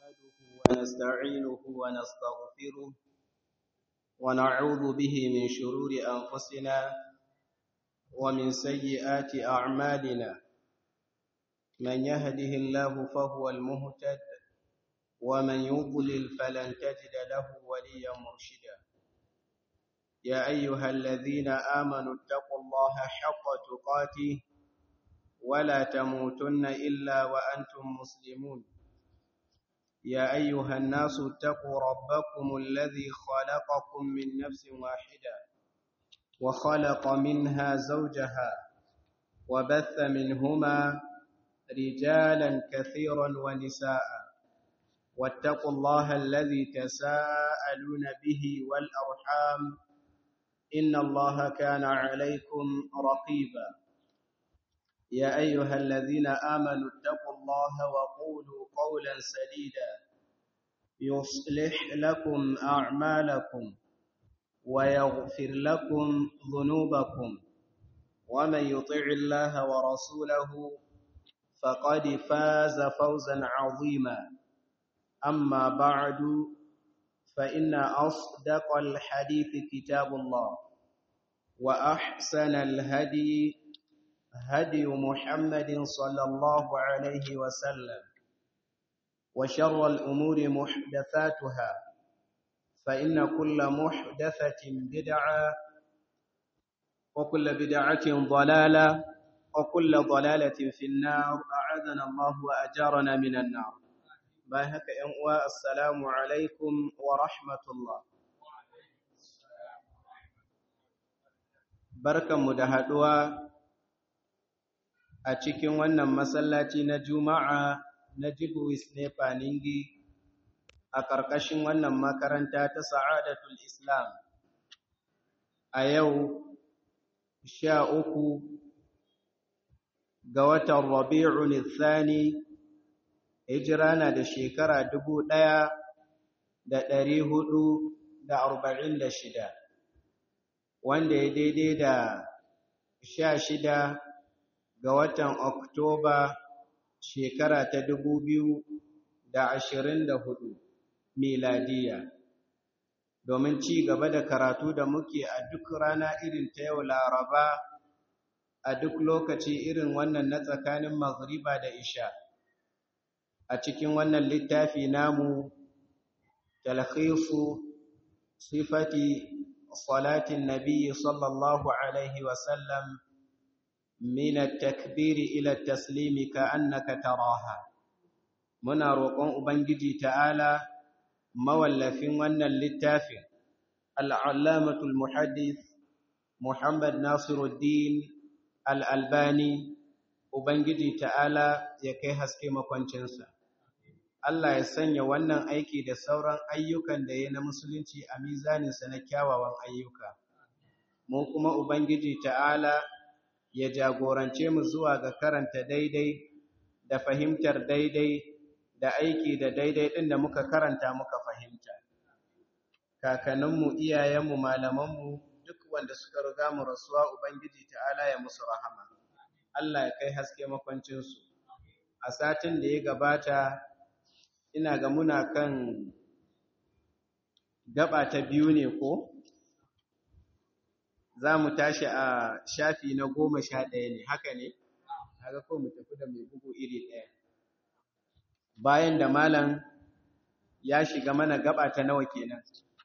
نحمده ونستعينه ونستغفره ونعوذ به من شرور أنفسنا ومن سيئات أعمالنا من يهده الله فهو المهتد ومن يضلل فلن تجد له وليا مرشدا يا أيها الذين آمنوا اتقوا الله حق تقاته ولا تموتن إلا وأنتم مسلمون يا أيها الناس اتقوا ربكم الذي خلقكم من نفس واحدة وخلق منها زوجها وبث منهما رجالا كثيرا ونساء واتقوا الله الذي تساءلون به والأرحام إن الله كان عليكم رقيبا يا أيها الذين آمنوا اتقوا الله وقولوا قولا سديدا يصلح لكم أعمالكم ويغفر لكم ذنوبكم ومن يطع الله ورسوله فقد فاز فوزا عظيما أما بعد فإن أصدق الحديث كتاب الله وأحسن الهدي هدي محمد صلى الله عليه وسلم وشر الأمور محدثاتها فإن كل محدثة بدعة وكل بدعة ضلالة وكل ضلالة في النار أعاذنا الله وأجارنا من النار باهك أنواء السلام عليكم ورحمة الله بركة مدهدوا a cikin wannan masallaci na juma'a na jibuwis ne faningi a ƙarƙashin wannan makaranta ta sa'adatul islam a yau sha uku ga watan rabi'un thani hijira na da shekara dubu ɗaya da ɗari hudu da arba'in da shida wanda ya daidai da sha shida ga watan Oktoba shekara ta dubu biyu da ashirin da hudu miladiya domin ci gaba da karatu da muke a duk rana irin ta yau laraba a duk lokaci irin wannan na tsakanin maghriba da isha a cikin wannan littafi namu talhisu sifati salatin nabi sallallahu alaihi wasallam من التكبير إلى التسليم كأنك تراها muna roƙon ubangiji ta'ala mawallafin wannan littafin al'allamatul muhaddis muhammad nasiruddin al'albani ubangiji ta'ala ya kai haske makwancinsa Allah ya sanya wannan aiki da sauran ayyukan da ya na musulunci a mizaninsa na kyawawan ayyuka mu kuma ubangiji ta'ala ya jagorance mu zuwa ga karanta daidai da fahimtar daidai da aiki da daidai ɗin da muka karanta muka fahimta. Kakanninmu, iyayenmu, malamanmu duk wanda suka riga mu rasuwa Ubangiji ta'ala ya musu rahama. Allah ya kai haske makwancinsu. A satin da ya gabata, ina ga muna kan gaba ta biyu ne ko? za mu tashi a shafi na goma sha ɗaya ne haka ne haka ko mu tafi da mai bugu iri ɗaya bayan da malam ya shiga mana gaba ta nawa kenan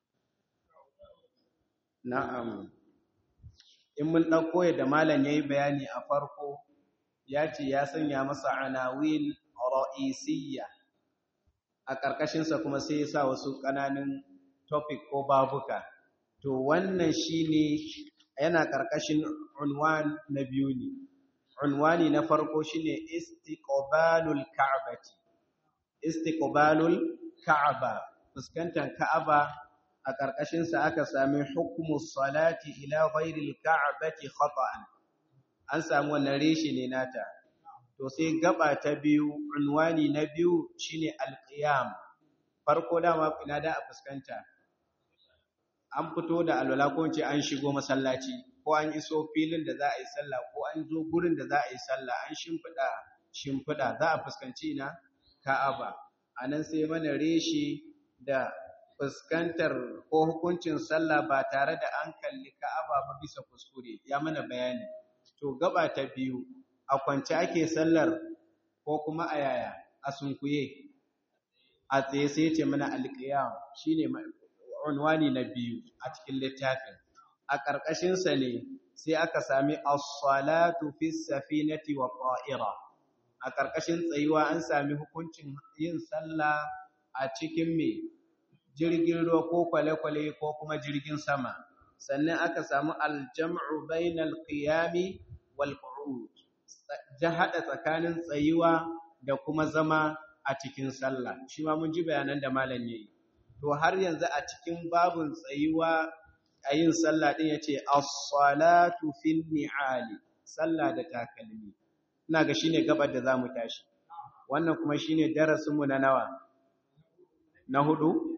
na'am in mun ɗauko yadda malam ya yi bayani a farko ya ce ya sanya masa anawil ra'isiyya a ƙarƙashinsa kuma sai ya sa wasu ƙananan topic ko babuka to wannan shine yana ƙarƙashin unwan na biyu ne unwani na farko shine istiqbalul ka'bati istiqbalul ka'aba fuskantar ka'aba a ƙarƙashin sa aka sami hukmu salati ila ghairil ka'bati khata'an an samu wannan reshe ne nata to sai gaba ta biyu unwani na biyu shine alqiyam farko dama ina da a fuskanta an fito da alwala ko ce an shigo masallaci ko an iso filin da za a yi sallah ko an zo gurin da za a yi sallah an shimfiɗa shimfiɗa za a fuskanci na ka'aba anan sai mana reshi da fuskantar ko hukuncin sallah ba tare da an kalli ka'aba ba bisa kuskure ya mana bayani to gaba ta biyu a kwance ake sallar ko kuma a yaya a sunkuye a tsaye sai ce mana alƙiyam shine unwani na biyu a cikin littafin a ƙarƙashin sa ne sai aka sami as-salatu fi safinati wa ta'ira a ƙarƙashin tsayuwa an sami hukuncin yin sallah a cikin me jirgin ruwa ko kwale-kwale ko kuma jirgin sama sannan aka samu aljam'u bainal qiyami wal qu'ud ja hada tsakanin tsayuwa da kuma zama a cikin sallah shi ma mun ji bayanan da malam yayi to har yanzu a cikin babun tsayuwa a yin sallah din yace as-salatu fin ni'ali sallah da takalmi ina ga shine gabar da zamu tashi wannan kuma shine darasin mu na nawa na hudu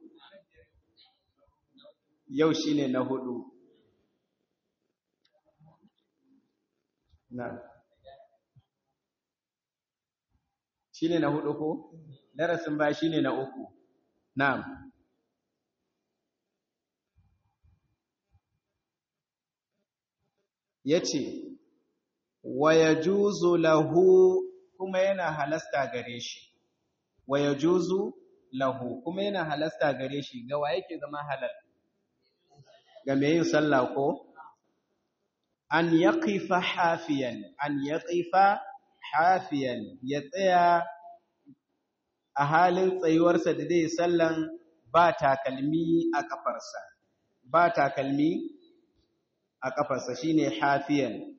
yau shine na hudu na shine na hudu ko darasin ba shine na uku na'am yace wa yajuzu lahu kuma yana halasta gare shi wa yajuzu lahu kuma yana halasta gare shi ga wa yake zama halal ga mai yin sallah ko an yaqifa hafiyan an yaqifa hafiyan ya tsaya a halin tsayuwarsa da zai sallan ba takalmi a kafarsa ba takalmi a kafarsa shine hafiyan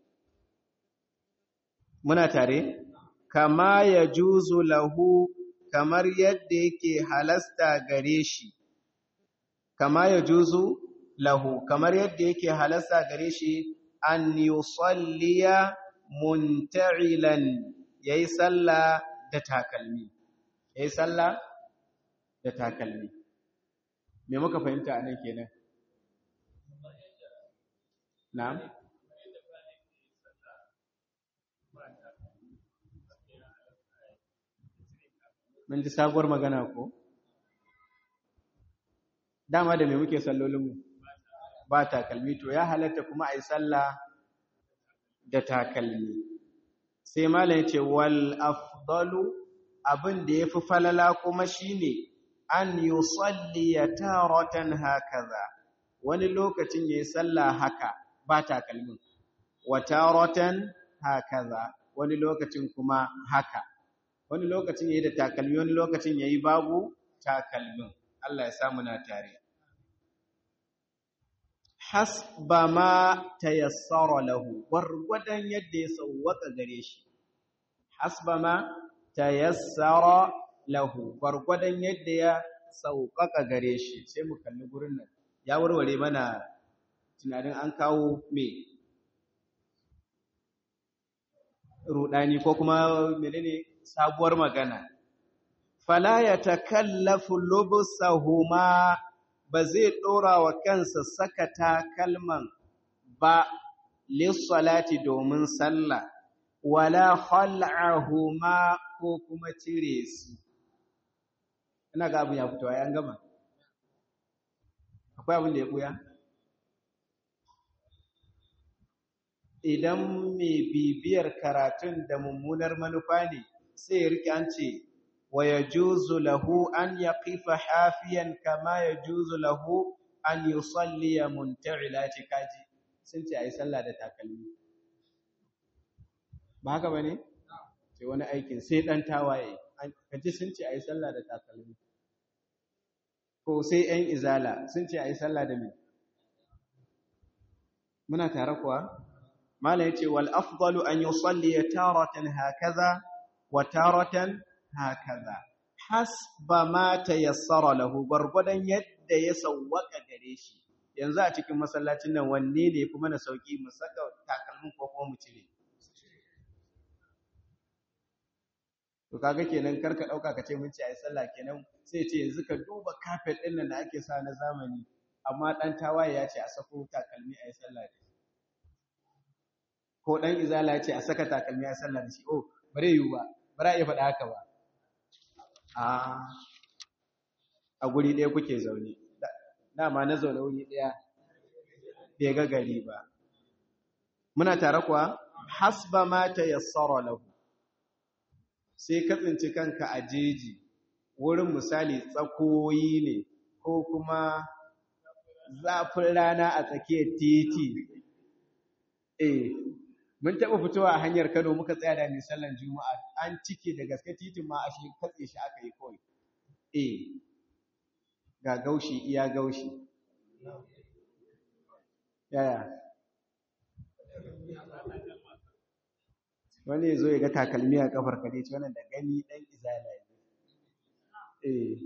muna tare kama ya juzu lahu kamar yadda yake halasta gare shi kama ya juzu lahu kamar yadda yake halasta gare shi an yusalliya munta'ilan yayi sallah da takalmi yayi sallah da takalmi me muka fahimta anan kenan na'am mun ji sabuwar magana ko dama da me muke sallolinmu ba takalmi to ya halatta kuma a yi sallah da takalmi sai malam ce wal afdalu abin da yafi falala kuma shine an yusalli taratan hakaza wani lokacin yayi sallah haka ba takalmin wa taratan hakaza wani lokacin kuma haka wani lokacin yayi da takalmi wani lokacin yayi babu takalmin Allah ya samu na tare hasba ma tayassara lahu gwargwadon yadda ya sauwaka gare shi hasba ma tayassara lahu gwargwadon yadda ya sauƙaƙa gare shi sai mu kalli gurin nan ya warware mana tunanin an kawo me rudani ko kuma menene sabuwar magana fala yatakallafu lubsahuma ba zai ɗora wa kansa saka takalman ba lissalati domin sallah wala khal'ahuma ko kuma cire su ina ga abin ya fito ai an gama akwai abin da ya buya idan mai bibiyar karatun da mummunar manufa ne sai ya rike an ce ويجوز له أن يقف حافيا كما يجوز له أن يصلي منتعلا تكاجي سنتي أي صلى da takalmi ba haka bane sai wani aikin sai dan tawaye kaji sun ce ayi sallah da takalmi ko sai ɗan izala sun ce ayi sallah da me muna tare kuwa mala yace wal afdalu an yusalli taratan hakaza wa taratan hakaza hasba ma tayassara lahu gurgudan yadda ya sawwaka gare shi yanzu a cikin masallacin nan wanne ne kuma na sauki mu saka takalmin ko kuma mu cire to kaga kenan karka dauka kace mun ci ayi sallah kenan sai ce yanzu ka duba kafet din nan da ake sa na zamani amma dan tawaye ya ce a sako takalmi ayi sallah da shi ko dan izala ya ce a saka takalmi ayi sallah da shi oh bare yiwu ba bara iya faɗa haka ba a a guri ɗaya kuke zaune dama na zaune wuri ɗaya bai ga gari ba muna tare kuwa hasba ma ta yassara lahu sai ka tsinci kanka a jeji wurin misali tsakoyi ne ko kuma zafin rana a tsakiyar titi eh mun taɓa fitowa a hanyar Kano muka tsaya da mai sallan Juma'a an cike da gaske titin ma ashe katse shi aka yi kawai eh ga gaushi iya gaushi yaya wani ya zo ya ga takalmi a kafar ka ce wannan da gani dan izala ne eh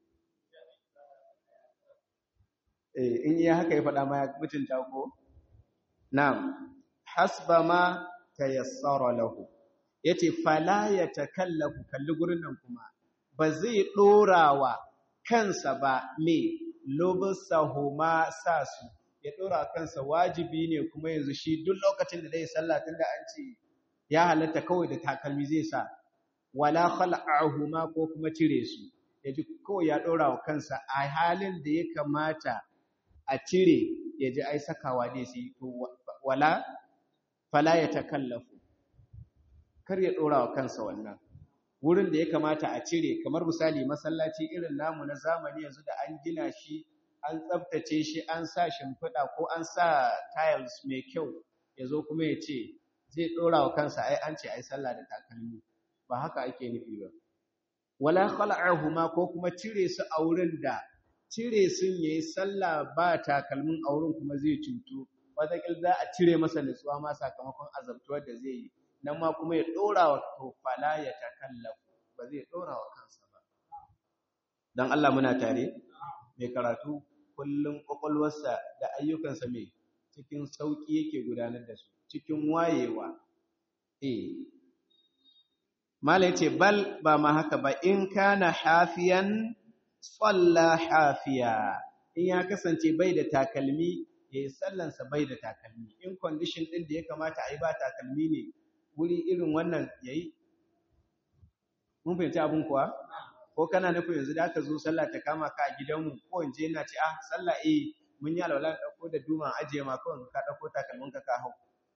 eh in iya haka ya faɗa ma ya mutunta ko na'am hasba ma tayassara lahu yace fala yatakallafu kalli gurin nan kuma ba zai dorawa kansa ba me lubsahuma sasu ya dora kansa wajibi ne kuma yanzu shi duk lokacin da zai sallah tunda an ce ya halatta kawai da takalmi zai sa wala khala'ahuma ko kuma cire su yaji kawai ya dora wa kansa a halin da ya kamata a cire yaji ai sakawa dai sai to wala fala ya takallafu kar ya dora wa kansa wannan wurin da ya kamata a cire kamar misali masallaci irin namu na zamani yanzu da an gina shi an tsaftace shi an sa shimfiɗa ko an sa tiles mai kyau yazo kuma ya ce zai dora wa kansa ai an ce ai sallah da takalmi ba haka ake nufi ba wala khala'ahuma ko kuma cire su a wurin da cire sun yayi sallah ba takalmin a wurin kuma zai cutu wataƙil za a cire masa nutsuwa ma sakamakon azabtuwar da zai yi nan ma kuma ya ɗora wa tofala ya takallafu ba zai ɗora wa kansa ba don Allah muna tare mai karatu kullum ƙwaƙwalwarsa da ayyukansa mai cikin sauƙi yake gudanar da su cikin wayewa eh mala yace bal ba ma haka ba in kana hafiyan salla hafiya in ya kasance bai da takalmi ya yi sallansa bai da takalmi in condition ɗin da ya kamata a yi ba takalmi ne wuri irin wannan ya yi mun fahimci abin kuwa ko kana nufin yanzu da aka zo sallah ta kama ka a gidanmu ko in je na ce ah sallah eh mun yi alwala ɗauko da duman ajiye ma kawai ka ɗauko takalmin ka ka hau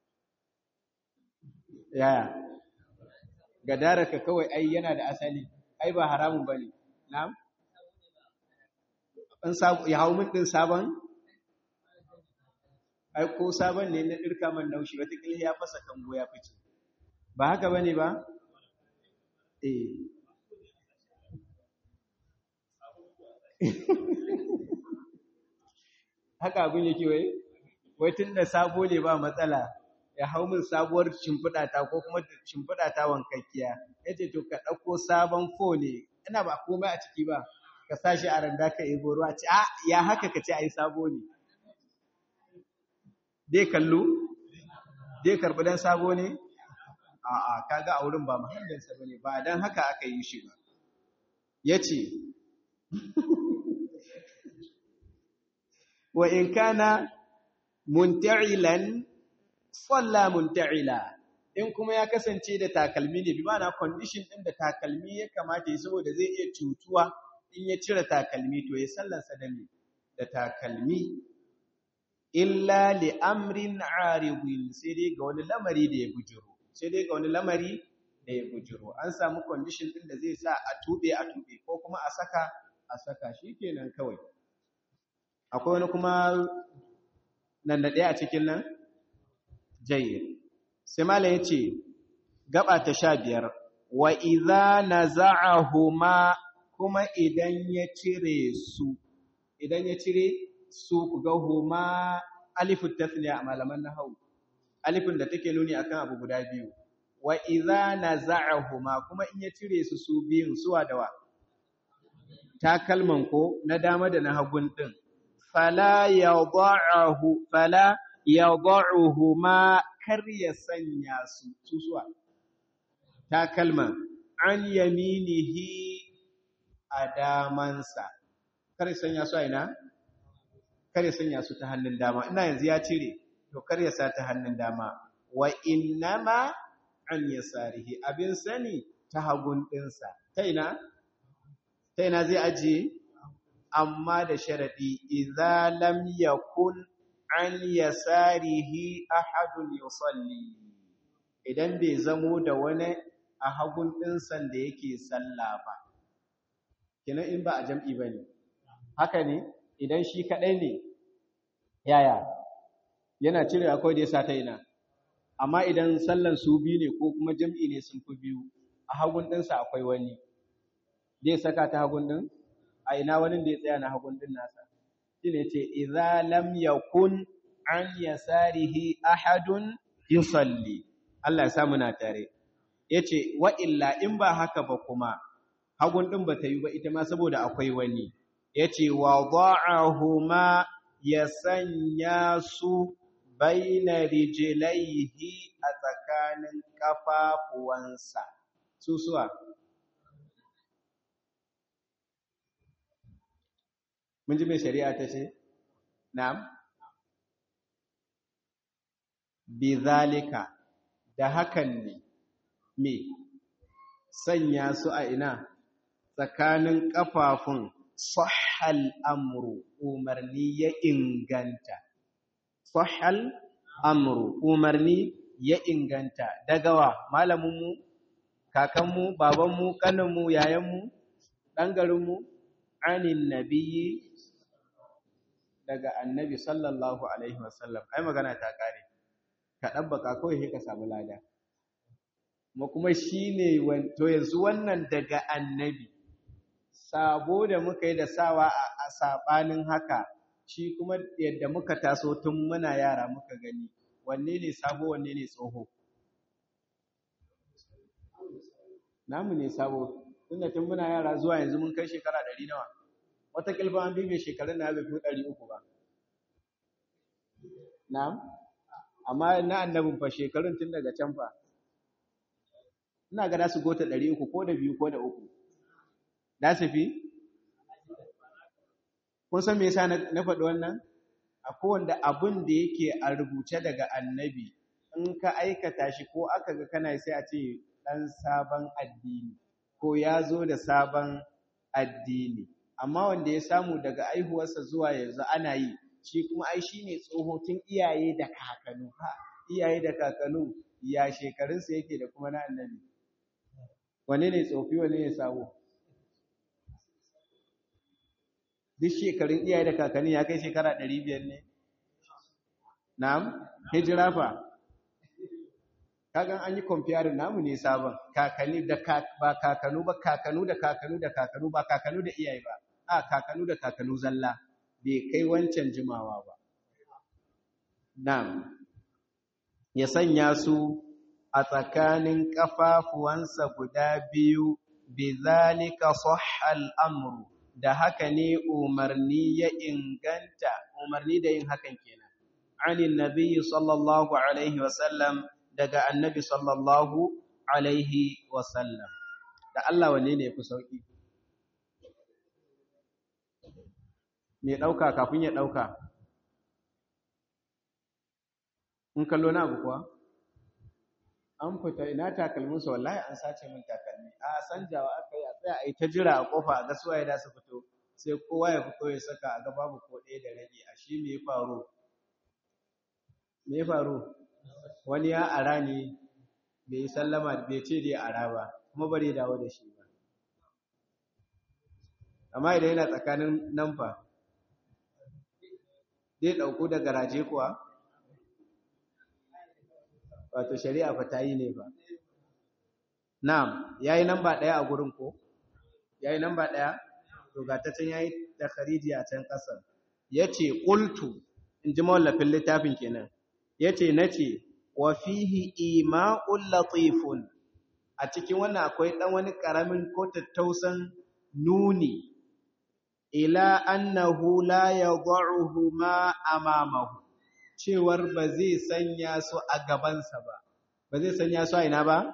yaya gadara ka kawai ai yana da asali ai ba haramun bane na'am ya hau min ɗin sabon ai ko sabon ne na ɗirka man naushi watakila ya fasa kango ya fice ba haka ba ne ba? eh haka abin yake wai wai tun da sabo ne ba matsala ya hau min sabuwar shimfiɗa ta ko kuma shimfiɗa ta wankakkiya ya ce to ka ɗauko sabon fo ne ina ba komai a ciki ba ka sa shi a randa ka ebo ruwa ce a ya haka ka ce ai sabo ne dai kallo dai karbi dan sabo ne a a kaga a wurin ba mahallin sa bane ba dan haka aka yi shi ba yace wa in kana munta'ilan salla munta'ila in kuma ya kasance da takalmi ne bi ma'ana condition din da takalmi ya kamata yi saboda zai iya cutuwa in ya cire takalmi to ya sallarsa da me da takalmi illa li amrin aridin sai dai ga wani lamari da ya bujiro sai dai ga wani lamari da ya bujiro an samu condition din da zai sa a tube a tube ko kuma a saka a saka shikenan kawai akwai wani kuma nan da ɗaya a cikin nan jayyid sai malam yace gaba ta 15 wa idza naza'ahuma kuma idan ya cire su idan ya cire su ku ga huma alifut tasniya a malaman nahwu alifin da take nuni akan abu guda biyu wa idza naza'ahuma kuma in ya cire su su biyun suwa dawa takalman ko na dama da na hagun din fala yad'ahu fala yad'uhuma kar ya sanya su suwa takalman an yaminihi a damansa kar ya sanya su a ina kar ya sanya su ta hannun dama ina yanzu ya cire to kar ya sa ta hannun dama wa innama an yasarihi abin sani ta hagun dinsa ta ina ta ina zai ajiye amma da sharadi idza lam yakun an yasarihi ahadun yusalli idan bai zamo da wani a hagun ɗinsan da yake sallah ba kina in ba a jam'i bane haka ne idan shi kadai ne yaya yana cire akwai da yasa ta ina amma idan sallan su biyu ne ko kuma jam'i ne sun fi biyu a hagun ɗinsa akwai wani zai saka ta hagun ɗin a ina wani da ya tsaya na hagun ɗin nasa shine ce idza lam yakun an yasarihi ahadun yusalli Allah ya samu na tare yace wa illa in ba haka ba kuma hagun ɗin ba ta yi ba ita ma saboda akwai wani yace wa da'ahuma ya sanya su baina rijlaihi a tsakanin kafafuwansa susuwa mun ji mai shari'a ta ce na'am bizalika da hakan ne me sanya su a ina tsakanin kafafun sahal amru umarni ya inganta sahal amru umarni ya inganta daga wa malaminmu kakanmu babanmu kaninmu yayanmu ɗan garinmu anin nabiyyi daga annabi sallallahu alaihi wasallam ai magana ta kare ka ɗabbaka kawai sai ka samu lada ma kuma shine to yanzu wannan daga annabi sabo da muka yi da sawa a sabanin haka shi kuma yadda muka taso tun muna yara muka gani wanne ne sabo wanne ne tsoho namu ne sabo tunda tun muna yara zuwa yanzu mun kai shekara ɗari nawa wata kilfa an bibe shekarun na bai fi ɗari uku ba na'am amma na annabin fa shekarun tun daga can fa ina ga su gota ɗari uku ko da biyu ko da uku da su fi kun san me yasa na faɗi wannan a kowanda abin da yake a rubuce daga annabi in ka aikata shi ko aka ga kana sai a ce ɗan sabon addini ko ya zo da sabon addini amma wanda ya samu daga aihuwarsa zuwa yanzu ana yi shi kuma ai shi ne tsohotun iyaye da kakanu ha iyaye da kakanu ya shekarunsa yake da kuma na annabi wane ne tsofi wane ne sabo duk shekarun iyaye da kakanni ya kai shekara ɗari biyar ne na'am hijira fa kagan an yi comparing namu ne sabon kakanni da ba kakanu ba kakanu da kakanu da kakanu ba kakanu da iyaye ba a kakanu da kakanu zalla bai kai wancan jimawa ba na'am ya sanya su a tsakanin kafafuwansa guda biyu bizalika sahhal amru da haka ne umarni ya inganta umarni da yin hakan kenan anin nabiyyi sallallahu alaihi wasallam daga annabi sallallahu alaihi wasallam da Allah wanne ne fi sauki me dauka kafin ya dauka in kallo na abu kuwa an fita ina takalminsa wallahi an sace min takalmi a sanjawa aka yi a tsaya a yi ta jira a kofa a ga suwaye da su fito sai kowa ya fito ya saka a ga babu ko ɗaya da rage a shi me ya faru me ya faru wani ya ara ne bai sallama bai ce dai ara ba kuma bari dawo da shi ba amma idan yana tsakanin nan fa zai ɗauko da garaje kuwa wato shari'a fa ta yi ne ba na'am yayi namba ɗaya a gurin ko yayi namba ɗaya to ga ta can yayi takhariji a can ƙasar yace qultu in ji mawallafin littafin kenan yace nace wa fihi ima'ul latifun a cikin wannan akwai dan wani karamin ko tattausan nuni ila annahu la yad'uhu ma amamahu cewar ba zai sanya su a gabansa ba ba zai sanya su a ina ba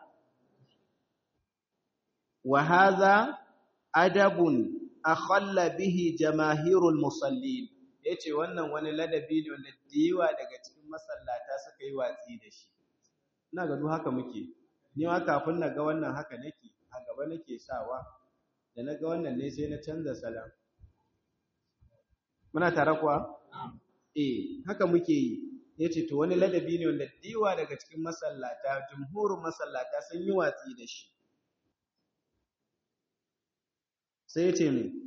wa hadha adabun akhalla bihi jamaahirul musallin yace wannan wani ladabi ne wanda diwa daga cikin masallata suka yi watsi da shi ina ga duk haka muke ni ma kafin na ga wannan haka nake a gaba nake sawa da na ga wannan ne sai na canza salam muna tare kuwa eh haka muke yi ya ce to wani ladabi ne wanda diwa daga cikin masallata jumhurin masallata sun yi watsi da shi sai ya ce mai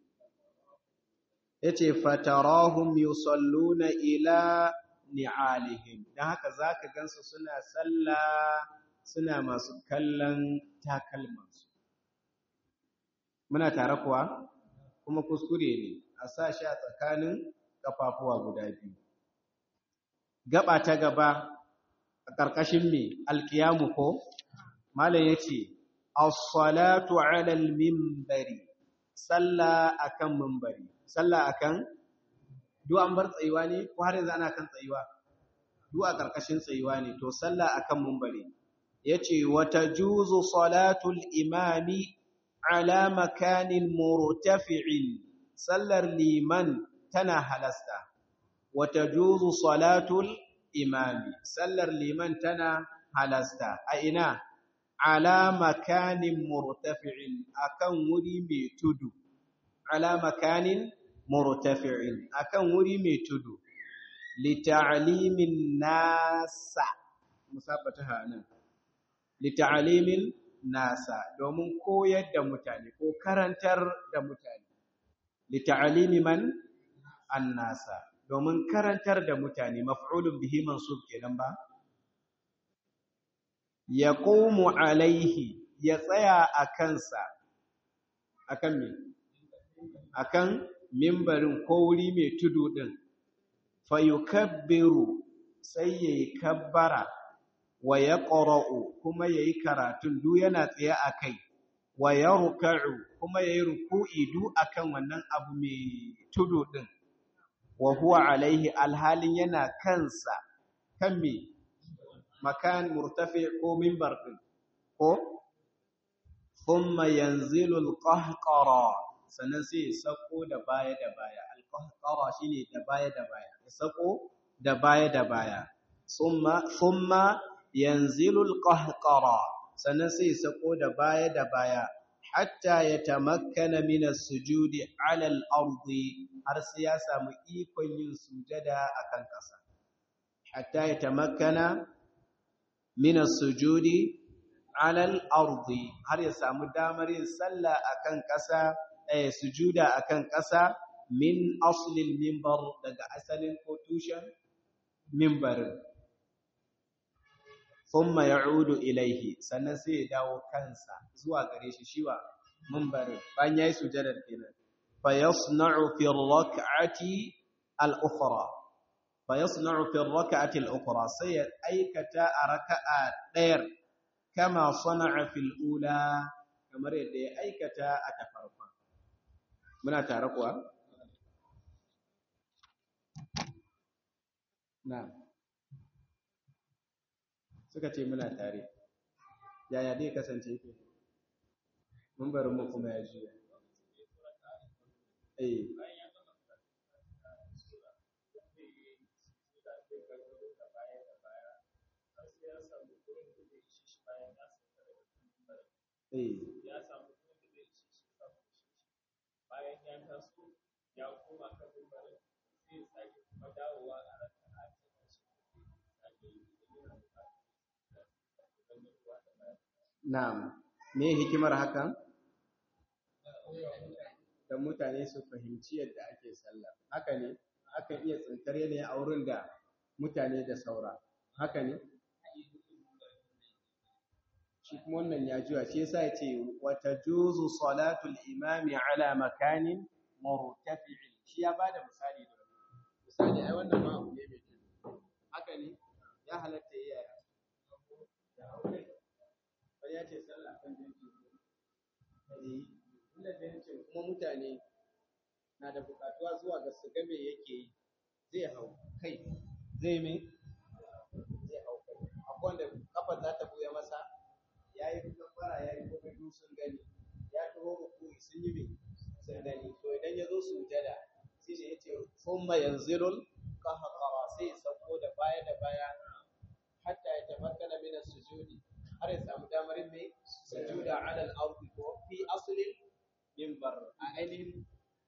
ya ce fatarahun yusalluna ila ni'alihim don haka za ka gansu suna sallah suna masu kallon takalmansu muna tare kuwa kuma kuskure ne a sa shi a tsakanin ƙafafuwa guda biyu gaba ta gaba a ƙarƙashin mai alƙiyamu ko malam ya ce as-salatu 'ala al-minbari sallah akan minbari sallah akan duk an bar tsayuwa ne ko har yanzu ana kan tsayuwa duk a ƙarƙashin tsayuwa ne to sallah akan minbari yace wata juzu salatul imami ala makanin murtafi'in sallar liman tana halasta wata juzu salatul imami sallar liman tana halasta a ina ala makanin murtafi'in akan wuri mai tudu ala makanin murtafi'in akan wuri mai tudu lita'alimin nasa musabata nan lita'alimin nasa domin koyar da mutane ko karantar da mutane lita'alimi man annasa domin karantar da mutane maf'ulun bihi mansub kenan ba yaqumu alaihi ya tsaya a kansa akan me akan mimbarin ko wuri mai tudu din fayukabbiru sai yayi kabbara wa yaqra'u kuma yayi karatun du yana tsaye akai wa yarka'u kuma yayi ruku'i du akan wannan abu mai tudu din wa huwa alaihi alhalin yana kansa kan me makan murtafi ko mimbar din ko thumma yanzilu alqahqara sannan sai ya sako da baya da baya alqahqara shine da baya da baya ya sako da baya da baya thumma thumma yanzilu alqahqara sannan sai ya sako da baya da baya hatta ya tamakkana min as-sujudi 'ala al-ardi har sai ya samu ikon yin sujada akan ƙasa hatta ya tamakkana min as-sujudi 'ala al-ardi har ya samu damar yin sallah akan ƙasa eh sujuda akan ƙasa min aslil minbar daga asalin ko tushen minbarin thumma ya'udu ilaihi sannan sai ya dawo kansa zuwa gare shi shiwa minbarin bayan yayi sujadar kenan fa yasna'u fi ar-rak'ati al-ukhra fa yasna'u fi ar-rak'ati al-ukhra sai ya aikata a raka'a ɗayar kama sana'a fil ula kamar yadda ya aikata a ta farkon muna tare kuwa na'am suka ce muna tare yaya dai kasance ke mun bari mu kuma ya juya eh eh ya samu kuma da zai ci shi bayan ya taso ya koma kan mimbarin sai ya sake kuma dawowa a raka'a ta na'am me hikimar hakan dan mutane su fahimci yadda ake sallah haka ne akan iya tsintar yanayin a wurin da mutane da saura haka ne shi kuma wannan ya juya shi yasa yace wata juzu salatul imami ala makanin murtafi'in shi ya bada misali da misali ai wannan ma abu ne mai tudu haka ne ya halatta yi yaya da aure wani ya ce sallah kan jinki eh inda jinkin kuma mutane na da bukatuwa zuwa ga su ga me yake yi zai hau kai zai me zai hau kai akwai wanda kafar za ta buya masa ya yi kafara ya yi kuma duk sun gani ya taho rukuni sun yi me sun gani to idan ya zo sujada sai shi yace thumma yanzilul qahqara sai ya sauko da baya da baya hatta ya tamakkana min as-sujudi har ya samu damar mai sujuda ala al-ardi ko fi aslin ainihin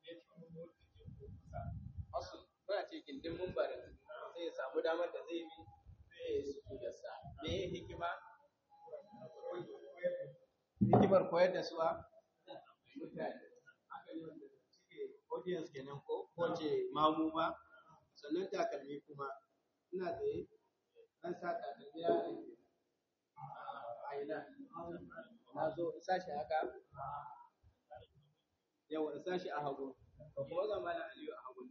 asu kuna ce gindin mumbarin sai ya samu damar da zai bi sai ya su da sa me yin hikima hikimar koyar da su a mutane aka yi wanda suke audience kenan ko ko ce mamu ba sannan takalmi kuma ina tsaye an sa takalmi ya rage a ina na zo in sashi haka yawa in sashi a hagu to kuma ga malam aliyu a hagu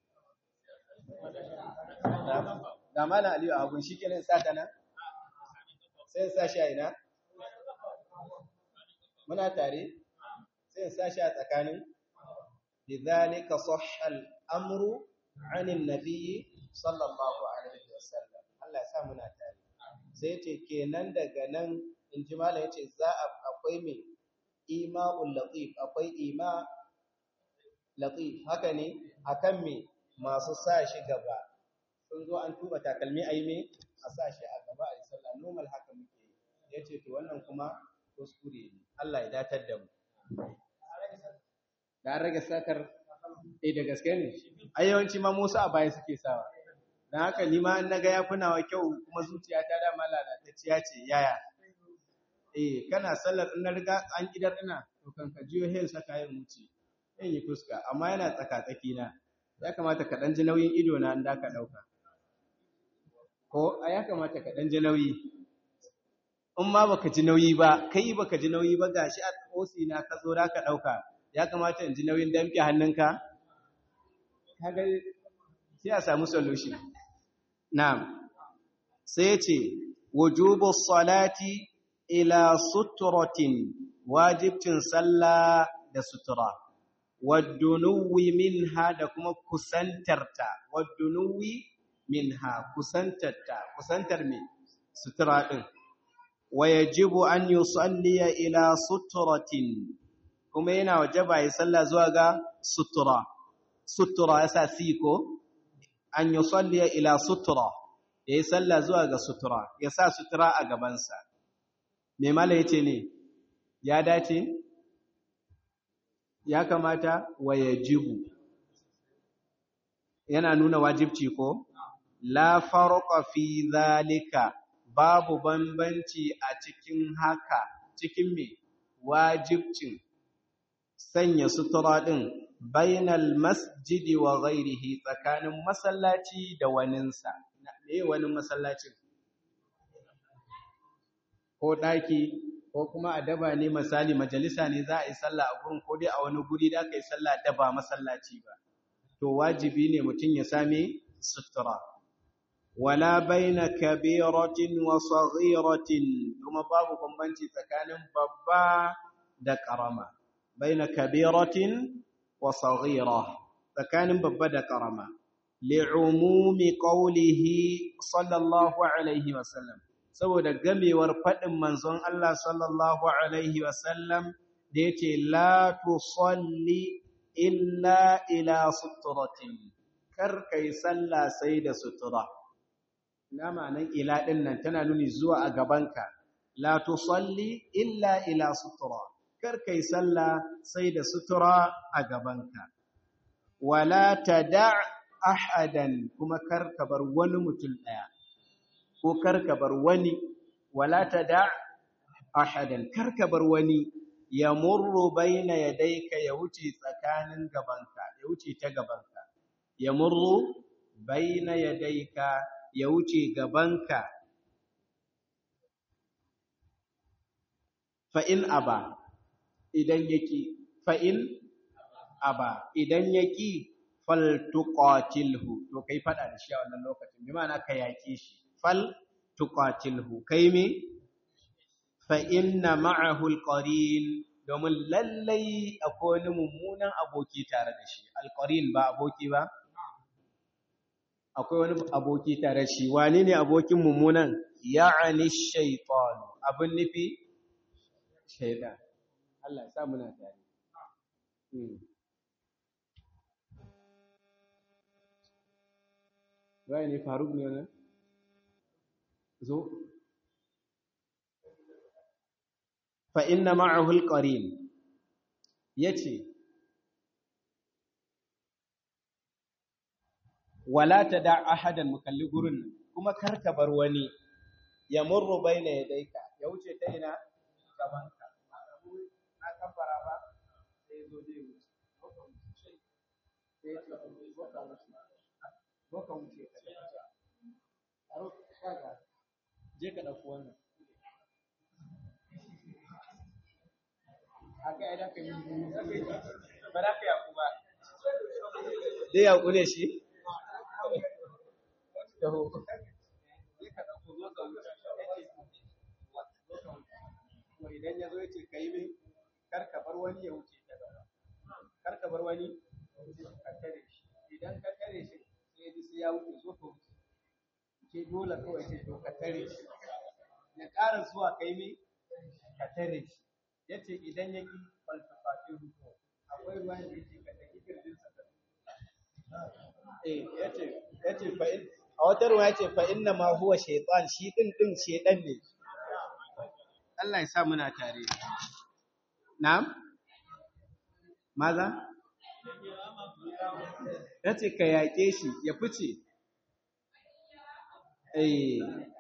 ga malam aliyu a hagu shi kenan sa ta nan sai in sashi a ina muna tare sai in sashi a tsakanin بذلك صح الأمر عن النبي صلى الله عليه وسلم Allah ya sa muna tare sai ce kenan daga nan in ji mala yace za a akwai mai ima'ul latif akwai ima latif haka ne akan me masu sa shi gaba sun zo an tuba takalmi ayi me a sa shi a gaba a yi sallah normal haka muke yi yace to wannan kuma kuskure ne Allah ya datar da mu da rage sakar eh da gaske ne ai yawanci ma Musa a baya suke sawa dan haka ni ma in naga ya kunawa kyau kuma zuciyata da ma lalatacciya ce yaya eh kana sallar in na riga an kidar ina to kan ka jiyo hen saka yin wuce yin yi fuska amma yana tsaka tsaki na ya kamata ka dan ji nauyin ido na da ka dauka ko a ya kamata ka dan ji nauyi in ma baka ji nauyi ba kai baka ji nauyi ba gashi a osi na ka zo da ka dauka ya kamata in ji nauyin damke hannunka kaga sai a samu solution na'am sai ya ce wujubu salati ila suturatin wajibcin sallah da sutura waddunuwi minha da kuma kusantarta waddunuwi minha kusantarta kusantar me sutura din wayajibu an yusalliya ila suturatin kuma yana wajaba ya sallah zuwa ga sutura sutura yasa siko an yusalliya ila sutura yayi sallah zuwa ga sutura yasa sutura a gabansa me mala yace ne ya dace ya kamata wayajibu yana nuna wajibci ko la farqa fi zalika babu bambanci a cikin haka cikin me wajibcin sanya sutura ɗin bainal masjidi wa ghairihi tsakanin masallaci da waninsa me wani masallacin ko ɗaki ko kuma a daba ne misali majalisa ne za a yi sallah a gurin ko dai a wani guri da aka yi sallah da ba masallaci ba to wajibi ne mutum ya same sutura wala baina kabiratin wa saghiratin kuma babu bambanci tsakanin babba da karama baina kabiratin wa saghira tsakanin babba da karama li'umumi qawlihi sallallahu alaihi wasallam saboda gamewar fadin manzon Allah sallallahu alaihi wasallam da yace la tusalli illa ila suturatin kar kai sallah sai da sutura ina ma'anan ila din nan tana nuni zuwa a gabanka la tusalli illa ila sutura kar kai sallah sai da sutura a gabanka wala tada ahadan kuma kar ka bar wani mutum daya ko kar ka bar wani wala tada ahadan kar ka bar wani ya murru baina yadayka ya wuce tsakanin gabanka ya wuce ta gabanka ya murru baina yadayka ya wuce gabanka fa'in aba idan yaki fa'in aba idan yaki faltuqatilhu to kai fada da shi a wannan lokacin bi ma'ana ka yaki shi faltuqatilhu kai me fa inna ma'ahu alqarin domin lallai akwai wani mummunan aboki tare da shi alqarin ba aboki ba akwai wani aboki tare shi wani ne abokin mummunan ya'ani shaytan abin nufi shaytan Allah ya sa muna tare Wai ne Faruk ne wannan? Zo. Fa inna ma'ahu al-qarin yace wala tada ahadan mukalli gurin nan kuma kar ka bar wani ya murru baina yadayka ya wuce ta ina gaban ka na kabbara ba sai zo zai wuce sai ya ce zo ka wuce zo ka wuce ka aro kaga je ka dauko wannan haka idan ka yi ba za ka yaku ba zai yaku ne shi taho idan ya zo ya ce ka yi min kar ka bar wani ya wuce ta gaba kar ka bar wani ka tare shi idan ka tare shi sai ji sai ya wuce zo ka wuce ke dole kawai ce to ka tare shi ya ƙara zuwa ka yi min ka tare shi ya ce idan ya ƙi falsafafi ruko akwai ruwa da ya ce ka tafi kirjinsa eh ya ce ya ce fa'in a wata ruwa ya ce fa'in na ma huwa shaitan shi ɗin ɗin shaitan ne Allah ya sa muna tare na'am maza ya ce ka yaƙe shi ya fice eh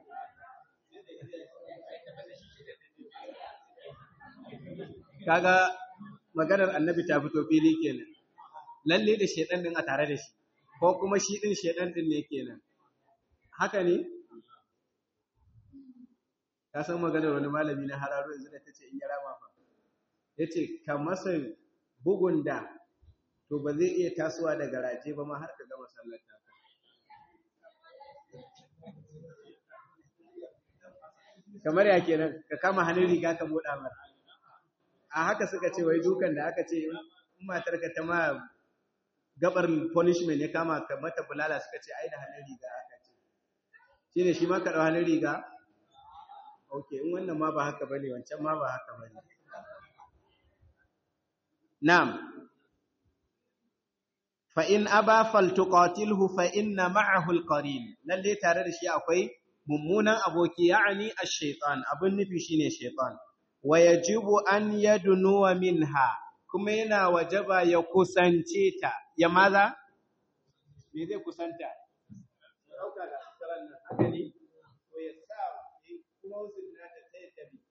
kaga maganar annabi ta fito fili kenan lalle da shedan din a tare da shi ko kuma shi din shedan din ne kenan haka ne ka san maganar wani malami na hararo yanzu da tace in ya rama fa yace ka masa bugun da to ba zai iya tasowa daga raje ba ma har ka gama sallar ta kamar ya kenan ka kama hannun riga ka moda mara a haka suka ce wai dukan da aka ce in matarka ta ma gabar punishment ya kama ka mata bulala suka ce ai da hannun riga aka ce shine shi ma ka dau hannun riga okay in wannan ma ba haka bane wancan ma ba haka bane na'am fa in aba faltuqatilhu fa inna ma'ahu alqarin lalle tare da shi akwai mummunan aboki ya'ani ash-shaytan abun nufi shine shaytan wa yajibu an yadnuwa minha kuma yana wajaba ya kusance ta ya maza me zai kusanta dauka da saran nan haka ne to ya sa kuma usul na ta sai ta bi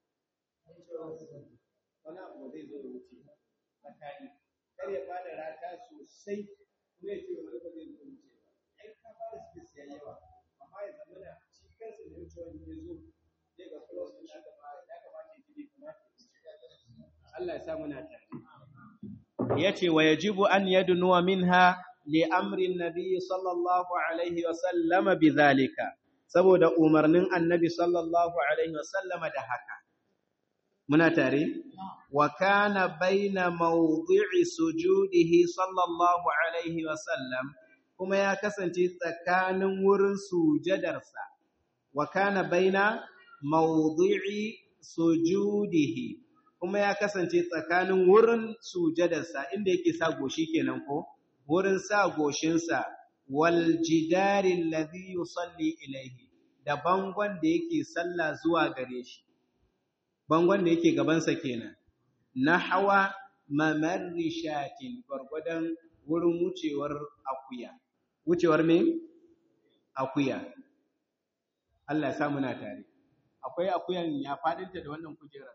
wani abu zai zo da wuce tsakani kar ya bada rata sosai kuma ya ce wani ba zai zo wuce ba ai ka fara space ya yawa amma ya zama da shi kansa da wuce wani ya zo zai ga close din aka fara ya kamata ya ji kuma Allah ya sa muna tare yace wa yajibu an yadnuwa minha li amri nabi sallallahu alaihi wa sallama bidhalika saboda umarnin annabi sallallahu alaihi wa sallama da haka muna tare wa kana baina mawdi'i sujudihi sallallahu alaihi wa sallam kuma ya kasance tsakanin wurin sujadarsa wa kana baina mawdi'i sujudihi kuma ya kasance tsakanin wurin sujadarsa inda yake sa goshi kenan ko wurin sa goshinsa wal jidari alladhi yusalli ilayhi da bangon da yake sallah zuwa gare shi bangon da yake gabansa kenan nahwa mamarri shatin gwargwadon wurin wucewar akuya wucewar me akuya Allah ya sa muna tare akwai akuyan ya fadinta da wannan kujerar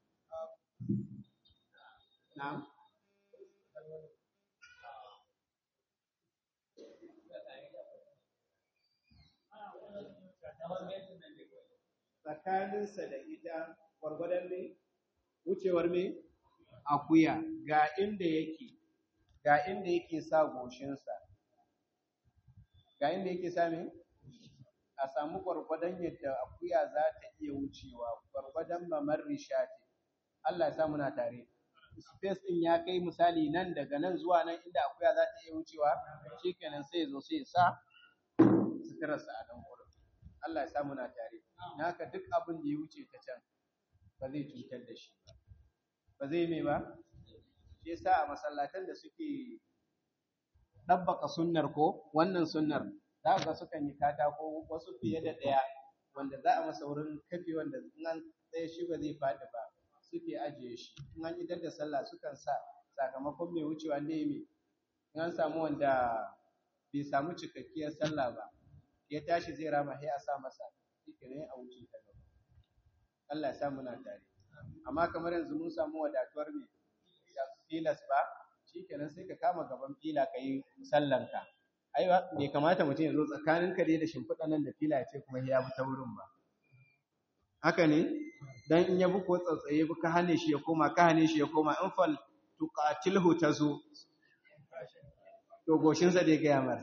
Na'am. Tsakaninsa da ita gwargwadon me? Wucewar me? Akuya, ga inda yake, ga inda yake sa goshinsa. Ga inda yake sa me? A samu gwargwadon yadda akuya za ta iya wucewa, gwargwadon mamar rishati. Allah ya sa muna tare. Space ɗin ya kai misali nan daga nan zuwa nan inda akuya za ta iya wucewa, shi kenan sai zo sai sa suturarsa a nan wurin. Allah ya sa muna tare. Na haka duk abin da ya wuce ta can ba zai cutar da shi ba. Ba zai mai ba? Shi yasa a masallatan da suke ɗabbaka sunnar ko wannan sunnar za ga sukan yi katako wasu fiye da ɗaya wanda za a masa wurin kafi wanda in an tsaye shi ba zai faɗi ba. suke ajiye shi in an idar da sallah sukan sa sakamakon mai wucewa ne mai in an samu wanda bai samu cikakkiyar sallah ba ya tashi zai rama sai a sa masa shike ne a wuce ta gaba Allah ya sa muna tare amma kamar yanzu mun samu wadatuwar me filas ba shikenan sai ka kama gaban fila ka yi sallanka ai bai kamata mutum ya zo tsakaninka dai da shimfiɗa nan da fila ya ce kuma ya bi ta wurin ba haka ne dan in ya bi ko tsatsaye ka hane shi ya koma ka hane shi ya koma in fal tuqatilhu tazu to goshin sa dai ga yamar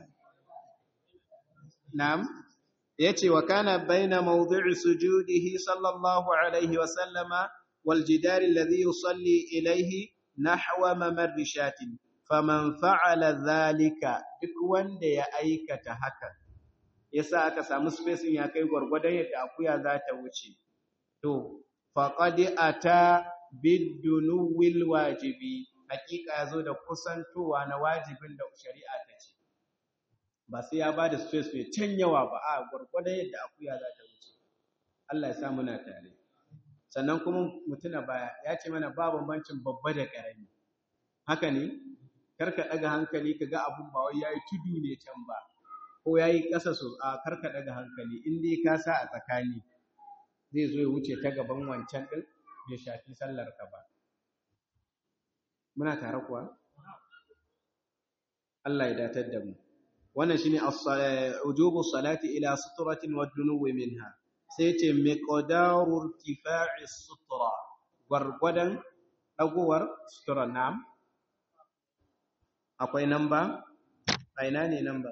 na'am yace wa kana baina mawdi'i sujudihi sallallahu alaihi wa sallama wal jidar alladhi yusalli ilayhi nahwa mamarri shatin faman fa'ala dhalika duk wanda ya aikata haka yasa aka samu spacing ya kai gwargwadon yadda akuya za ta wuce to faqad ata bidunuwil wajibi hakika yazo da kusantowa na wajibin da shari'a ta ce ba sai ya bada space mai can yawa ba a gwargwadon yadda akuya za ta wuce Allah ya sa muna tare sannan kuma mutuna baya ya ce mana ba bambancin babba da karami haka ne karka daga hankali kaga abun ba wai yayi tudu ne can ba ko yayi ƙasa so a karka daga hankali in dai ka sa a tsakani zai zo ya wuce ta gaban wancan ɗin bai shafi sallar ka ba muna tare kuwa Allah ya datar da mu wannan shine ujubu salati ila sutratin wa dunuwi minha sai ce miqdaru irtifa'i sutra gwargwadon dagowar sutura nam akwai namba a ina ne namba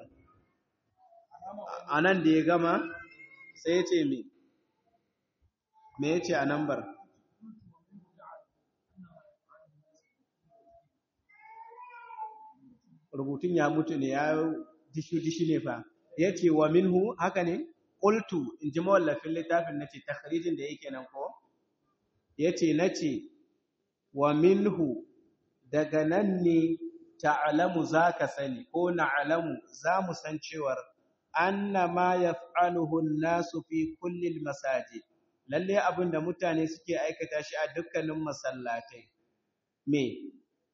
a nan da ya gama sai ya ce me me ya ce a nambar rubutun ya mutu ne ya dishi-dishi ne fa ya ce wa minhu haka ne ƙultu in ji mawallafin littafin na ce takharijin da yake nan ko ya ce na ce wa minhu daga nan ne ta'alamu za ka sani ko na'alamu za mu san cewar anna ma yaf'aluhu an-nasu fi kulli al-masajid lalle abinda mutane suke aikata shi a dukkanin masallatai me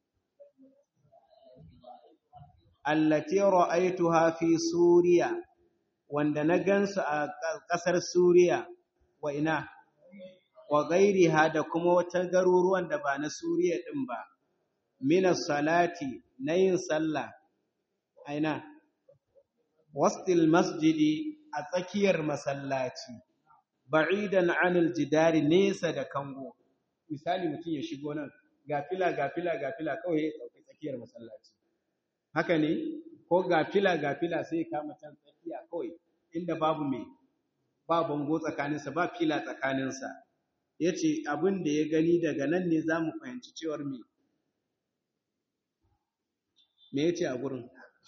allati ra'aytuha fi suriya wanda na gansu a kasar suriya wa ina wa gairiha da kuma wata garuruwan da ba na suriya din ba min salati na yin sallah aina wastil masjidi a tsakiyar masallaci ba'idan anil jidari nesa da kango misali mutum ya shigo nan gafila gafila gafila kawai ya dauki tsakiyar masallaci haka ne ko gafila gafila sai ya kama can tsakiya kawai inda babu mai ba bango tsakaninsa ba fila tsakaninsa ya ce abin da ya gani daga nan ne za mu fahimci cewar me me ya ce a gurin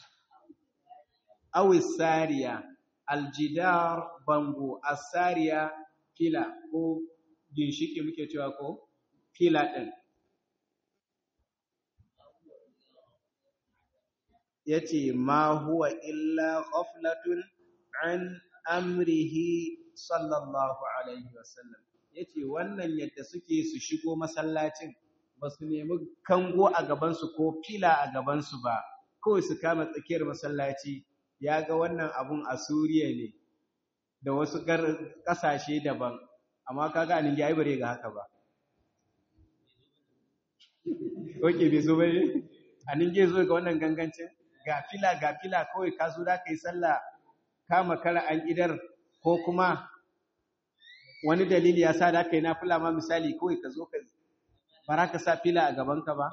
awis sariya aljidar bango asariya fila ko ginshiki muke cewa ko fila ɗin ya ce ma huwa illa ghaflatun an amrihi sallallahu alaihi wasallam ya ce wannan yadda suke su shigo masallacin ba su nemi kango a gabansu ko fila a gabansu ba kawai su kama tsakiyar masallaci ya ga wannan abun a suriya ne da wasu ƙasashe daban amma kaga a ninja bare ga haka ba oke bai zo bane a ninja zo ga wannan gangancin ga fila ga fila kawai ka zo da ka yi sallah kama kara an idar ko kuma wani dalili ya sa da ka yi na fila ma misali kawai ka zo ka bara ka sa fila a gabanka ba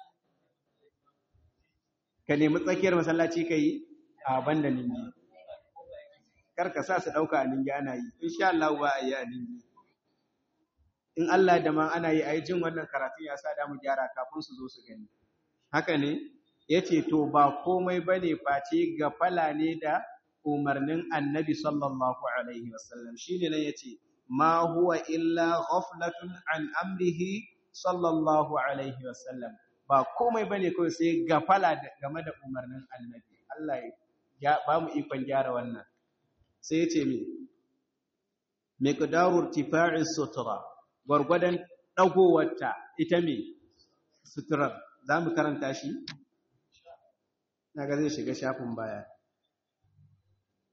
ka nemi tsakiyar masallaci ka yi a banda ningi kar ka sa su ɗauka a ningi ana yi insha Allah ba a yi a ningi in Allah da man ana yi a yi jin wannan karatun ya sa damu gyara kafin su zo su gani haka ne ya ce to ba komai ba ne face gafala ne da umarnin annabi sallallahu alaihi wasallam shi ne nan ya ce ma huwa illa ghaflatun an amrihi sallallahu alaihi wasallam ba komai ba ne kawai sai gafala game da umarnin annabi Allah ya ba mu ikon gyara wannan sai ya ce mi miqdarur tifa'i sutura gwargwadon dagowarta ita me suturar za mu karanta shi na ga zai shiga shafin baya